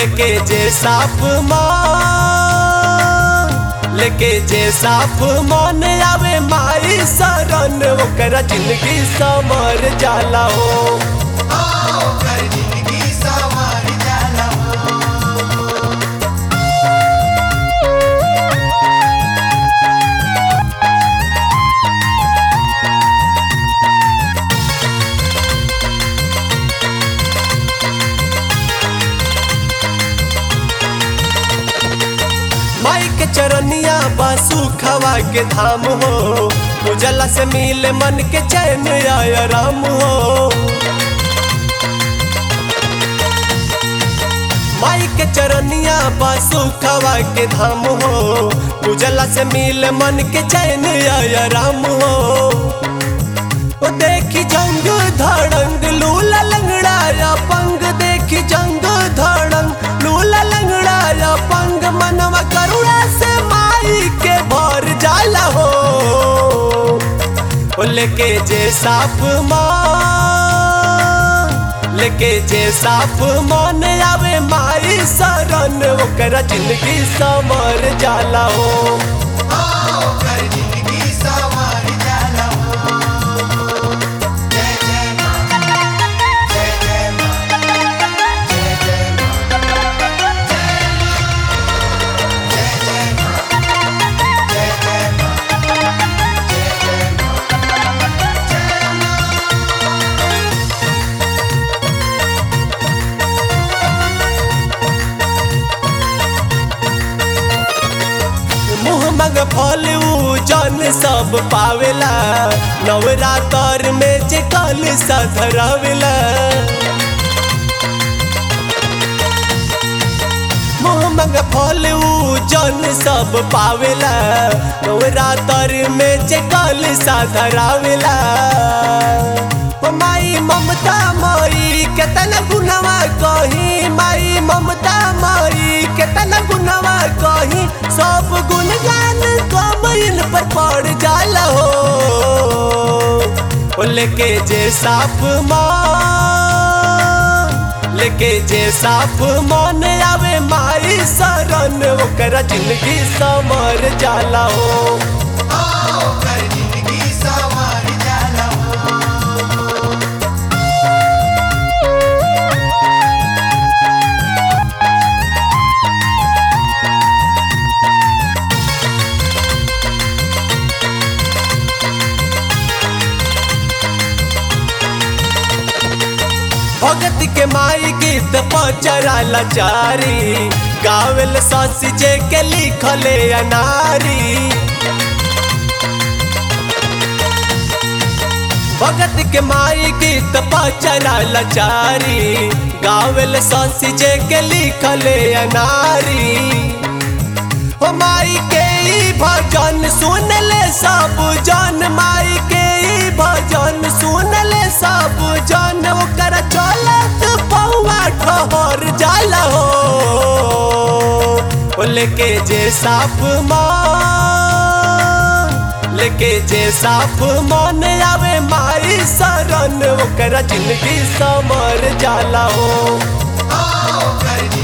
लेके जे साफ मान लेके जे साफ मन आवे माई शरण ओकरा जिंदगी समर जाला हो ओकर जिंदगी संवर जाला माई के चरनिया बासु खवा के धाम हो उजला से मिले मन के चैन आया राम हो माई के चरनिया बासु खवा के धाम हो उजला से मिले मन के चैन आया राम हो ओ देखी जंग धड़ंग लूला लंगड़ाया पंग देखी जंग धड़ंग लूला लंगड़ाया पंग मनवा करुणा से माई के भर जाला हो ओ लेके जे साफ मान लेके जे साफ मन आवे माई शरण ओकरा जिंदगी समर जाला हो ओकर जिंदगी संवर जाला जय जय मां जय जय मां जय जय मां जय जय मां जय जय मां जय जय मां मुँह मग फल ऊ जन सब पावेला नवरातर में जे कल सधरावेला मुँह मग फल ऊ जन सब पावेला नवरातर में जे कल सधरावेला ओ माई ममता माई केतना गुनवा कही माई ममता माई केतना गुनवा कही सब गुणगान कमैन पर पड़ जाला हो ओ लेके जे साफ मान लेके जे साफ मन आवे माई शरण ओकरा जिंदगी समर जाला हो ओकर जिंदगी संवर जाला भगत के माई गीत पचरा लाचारी गावेल सस जे के लिखले अनारी भगत के माई गीत पचरा लाचारी गावेल सस जे के लिखले अनारी हो माई के ई भजन सुन ले सब जन माई के ई भजन सुन ले सब जन ओकर चलत पौआ ठहर जाला हो ओ लेके जे साफ मान लेके जे साफ मन आवे माई शरण ओकरा जिंदगी समर जाला हो ओकर